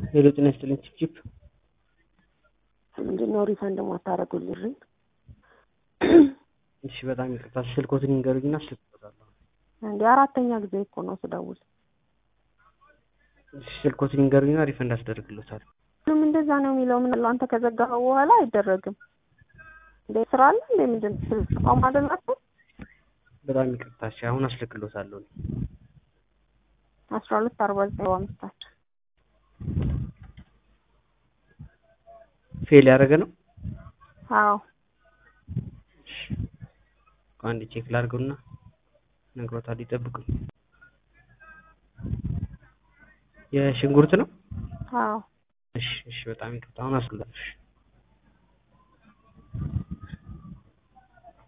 ሄሎ ጤና ይስጥልኝ ቺፕ ምንድን ነው ሪፈንድ ማታረጉልኝ? እሺ በጣም ይቅርታ ስልኮትን ይንገሩኝና ስልክ እሰጣለሁ። እንዲ አራተኛ ጊዜ እኮ ነው ስደውል። እሺ ስልኮትን ይንገሩኝና ሪፈንድ አስደርግሎታለሁ። ምንም እንደዛ ነው የሚለው። ምን አለው አንተ ከዘጋኸው በኋላ አይደረግም እንዴ? ስራ አለ እንዴ? ምንድን ተቋም አይደላችሁ? በጣም ይቅርታ እሺ አሁን አስልክሎታለሁ። አስራ ሁለት አርባ ዘጠኝ አምስታቸው ፌል ያደረገ ነው። አዎ አንድ ቼክ ላድርገውና ነግሮታል። ይጠብቁኝ። የሽንኩርት ነው። አዎ እሺ እሺ በጣም ይቅርታ አሁን አስልክሎታለሁ። እሺ